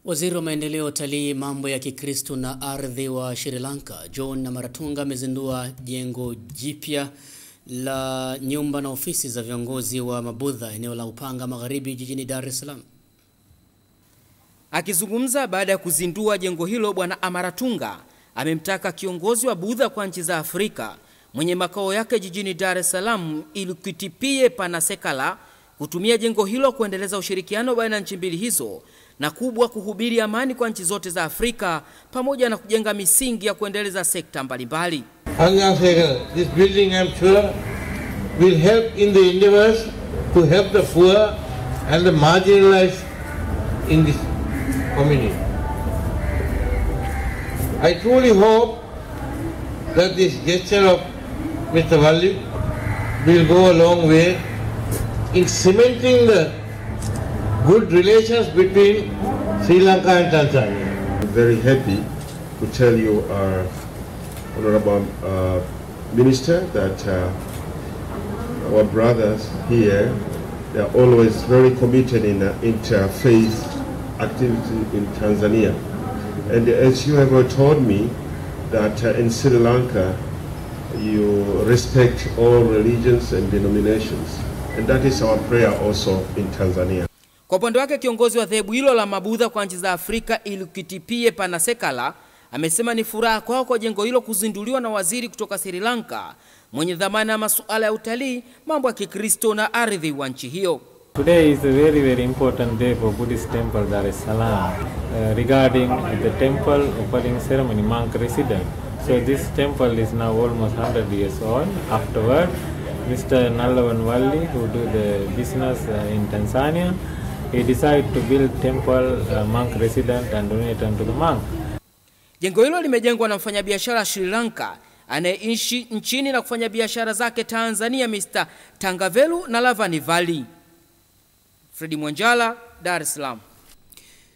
Waziri wa maendeleo ya utalii, mambo ya Kikristo na ardhi wa Sri Lanka, John Namaratunga amezindua jengo jipya la nyumba na ofisi za viongozi wa Mabudha eneo la Upanga Magharibi jijini Dar es Salaam. Akizungumza baada ya kuzindua jengo hilo, Bwana Amaratunga amemtaka kiongozi wa Budha kwa nchi za Afrika mwenye makao yake jijini Dar es Salaam Ilikitipie Panasekala kutumia jengo hilo kuendeleza ushirikiano baina ya nchi mbili hizo na kubwa kuhubiri amani kwa nchi zote za Afrika pamoja na kujenga misingi ya kuendeleza sekta mbalimbali. This building I'm sure will help in the endeavors to help the poor and the marginalized in this community. I truly hope that this gesture of Mr. Valli will go a long way in cementing the good relations between Sri Lanka and Tanzania. I'm very happy to tell you, our Honorable uh, Minister, that uh, our brothers here, they are always very committed in uh, interfaith activity in Tanzania. And as you have told me, that uh, in Sri Lanka, you respect all religions and denominations. And that is our prayer also in Tanzania. Kwa upande wake kiongozi wa dhehebu hilo la Mabudha kwa nchi za Afrika Ilikitipie Panasekala amesema ni furaha kwao kwa jengo hilo kuzinduliwa na waziri kutoka Sri Lanka mwenye dhamana ya masuala ya utalii, mambo ya Kikristo na ardhi wa nchi hiyo. Today is a very very important day for Buddhist temple Dar es Salaam uh, regarding the temple opening ceremony monk resident. So this temple is now almost 100 years old. Afterward, Mr. Nalawan Walli, who do the business uh, in Tanzania, he decided to build temple uh, monk resident and donate unto the monk. Jengo hilo limejengwa na mfanyabiashara Sri Lanka anayeishi nchini na kufanya biashara zake Tanzania, Mr. Tangavelu na Lavani Valley. Fredi Mwanjala, Dar es Salaam.